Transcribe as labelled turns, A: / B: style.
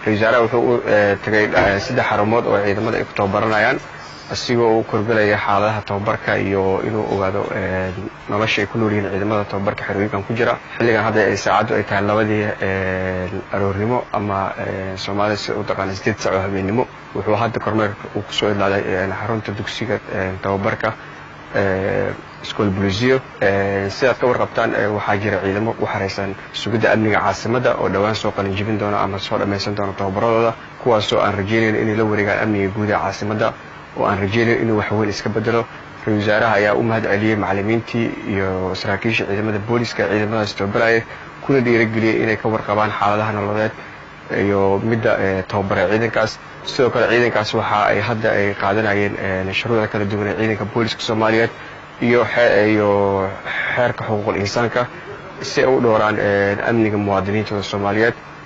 A: ra-isul wasaaraha wuxuu u tagay saddex xarumood oo ciidamada ay ku tababaranayaan asigoo u korgelaya xaaladaha tababarka iyo inuu ogaado nolosha ay ku nool yihiin ciidamada tababarka xerooyinkan ku jira xilligan hadda ay saacaddu ay tahay labadii aroornimo ama soomaalida si u taqaana sideed sac oo habeennimo wuxuu hadda kormeerka uu kusoo idlaaday xarunta dugsiga tababarka school bulisio sidaad ka warqabtaan waxaa jira ciidamo u xaraysan sugidda amniga caasimadda oo dhowaan soo qalin jibin doona ama soo dhammaysan doona tababaradooda kuwaasoo aan rajaynayn inay la wareegaan amniga guud ee caasimadda oo aan rajaynayn inuu waxweyn iska bedelo ra-isul wasaaraha ayaa u mahad celiyey macallimiintii iyo saraakiisha ciidamada booliska ciidamadaas tababaraya kuna dhiirageliyey inay ka warqabaan xaaladaha nololeed iyo midda tababara ciidankaas sidoo kale ciidankaas waxa ay hadda ay qaadanayeen shuruucda kala duwan ee ciidanka booliska soomaaliyeed iyo iyo xeerka xuquuqul insaanka si ay u dhowraan amniga muwaadiniintooda soomaaliyeed